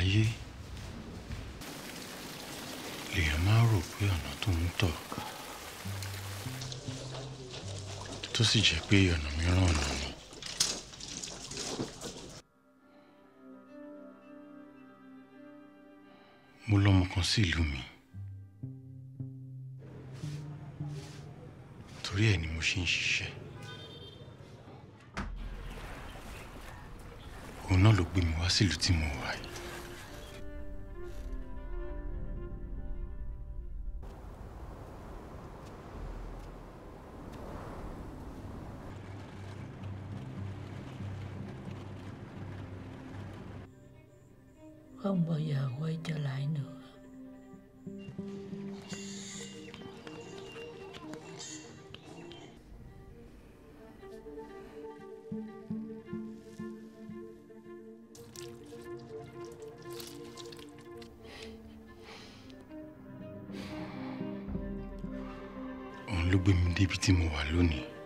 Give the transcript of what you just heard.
ayé lèèyàn máa rò pé ọ̀nà tó ń tọ̀ tó sì jẹ́ pé ọ̀nà mìíràn ọ̀nà ni. mo lọ́mọ kan sí ìlú mi torí ẹ̀ ni mo ṣe ń ṣiṣẹ́ òun náà ló gbé mi wá sílùú tí mo wà yìí. không bao giờ quay trở lại nữa òun ló gbé mi débi tí mo wà lónìí.